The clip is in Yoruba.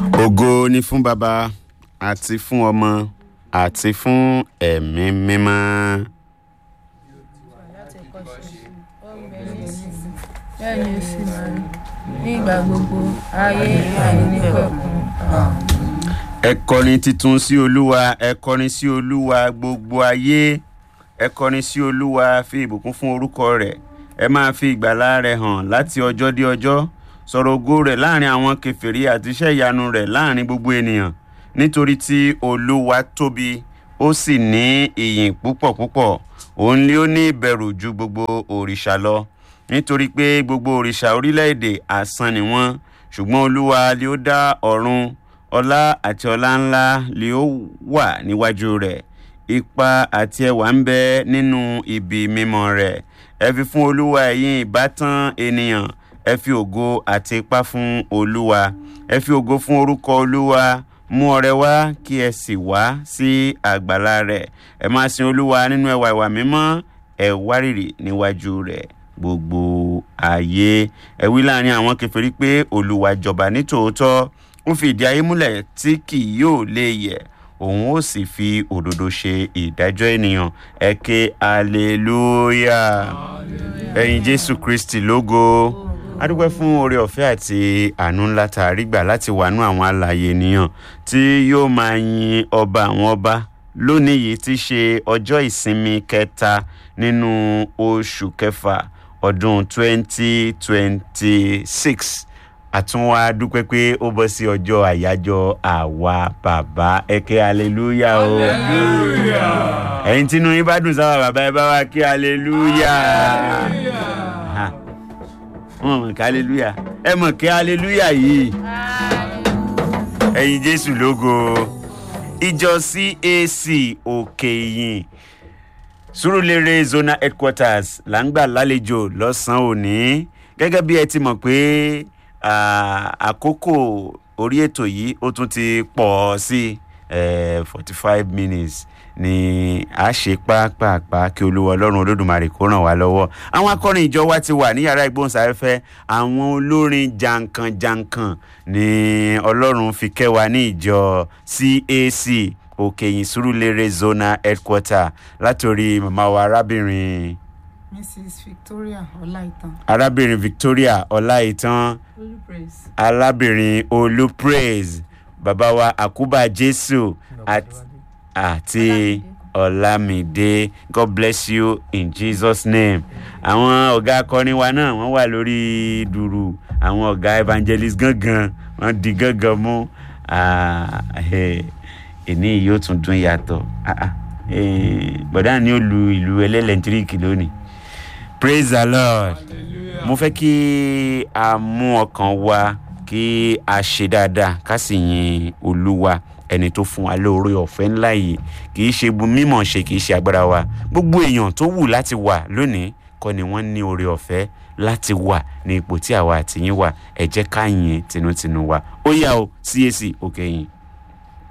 ògo ni fún baba àti fún ọmọ àti fún ẹ̀mí mímọ́. láti ẹ̀kọ́ ṣe ó ń bẹ nísinsìnyí bẹ́ẹ̀ ni ó sì máa rí ní ìgbà gbogbo ayé àìnípẹ̀kun ẹ kọrin titun sí olúwa ẹ kọrin sí olúwa gbogbo ayé ẹ kọrin sí olúwa fi ìbùkún fún orúkọ rẹ̀ ẹ máa fi ìgbàlà rẹ̀ hàn láti ọjọ́ dé ọjọ́ sọ̀rọ̀ ògo rẹ̀ láàrin àwọn kèfèrí àti iṣẹ́ ìyanu rẹ̀ láàrin gbogbo ènìyàn nítorí tí olúwa tóbi ó sì ní ìyìn púpọ̀ púpọ̀ òun ni ó ní ìbẹ̀rù ju gbogbo òrìṣà lọ nítorí pé gbogbo òrìṣà orílẹ̀-èdè asán ni wọ́n ṣùgbọ́n olúwa ni ó dá ọ̀run ọlá àti ọlá ńlá ni ó wà níwájú rẹ̀ ipa àti ẹwà ń bẹ nínú ibi mímọ́ rẹ̀ ẹ fi fún olúwa ẹ̀yin ìbátan ènìyàn ẹ fi ògo àti ipá fún olúwa ẹ fi ògo fún orúkọ olúwa mú ọrẹ wá kí ẹ sì wá sí àgbàlá rẹ̀ ẹ máa sin olúwa nínú ẹwà ìwà mímọ́ ẹ wárìrì níwájú rẹ̀ gbogbo ayé ẹ wí láàrin àwọn kèfèrí pé olúwa jọba nítòótọ́ ó fi ìdí ayé múlẹ̀ tí kì yóò lè yẹ̀ òun ó sì fi òdodo ṣe ìdájọ́ ènìyàn ẹ ké hallelujah ẹ̀yin jésù kristi lógo adúpẹ́ fún oore ọ̀fẹ́ àti àánú ńlá tá a rí gbà láti wà nú àwọn alààyè ènìyàn tí yóò máa yin ọba àwọn ọba lónìí yìí ti ṣe ọjọ́ ìsinmi kẹta nínú oṣù kẹfà ọdún 2026 àtúnwá dúpẹ́ pé ó bọ́ sí ọjọ́ àyájọ́ àwa bàbá ẹ̀kẹ́ aleluya o ẹ̀yin tínú yín bá dùn sáwà bàbá ẹ bá wa kí aleluya wọn mọ̀ kí aleluya ẹ mọ̀ kí aleluya yìí ẹ̀yin jésù lógo ìjọ cac òkè ìyìn súrùlérè zonal headquarters là ń gbà lálejò lọ́sàn-án òní gẹ́gẹ́ bí ẹ ti mọ̀ pé àkókò orí ètò yìí ó tún ti pọ̀ sí forty five minutes ni a ṣe pápápá kí olúwa ọlọ́run olódùmarè kó ràn wá lọ́wọ́ àwọn akọrin ìjọ wa ti wà ní yàrá ìgbóhùnsáfẹ́fẹ́ àwọn olórin jankan-jankan ni ọlọ́run fi kẹ́ wa ní ìjọ cac òkèyìn sùrùlérè zonal headquarter látòrí màmá wa arábìnrin mrs victoria ọláìtàn. arábìnrin victoria ọláìtàn olú praise. arábìnrin olú praise bàbá wa àkúbà jésù àti àti ọlámídé god bless you in jesus name àwọn ọ̀gá akọrin wa náà wọ́n wà lórí dùrù àwọn ọ̀gá evangelist gangan wọ́n di gangan mú èní yìí yóò tún dún yàtọ̀ bọ̀dá ni ó lu ìlú ẹlẹ́lẹ́ntíríkì lónìí praise the lord mo fẹ́ kí a mú ọkàn wa kí a ṣe dáadáa ká sì yin olúwa ẹni tó fún wa lóore ọ̀fẹ́ ńlá yìí kì í ṣe mímọ̀ ṣe kì í ṣe agbára wa gbogbo èèyàn tó wù láti wà lónìí kọ́ ni wọ́n ní oore ọ̀fẹ́ láti wà ní ipò tí àwa àtìyín wà ẹ jẹ́ ká yìn tinútinú wa ó yá o cac òkè yìn.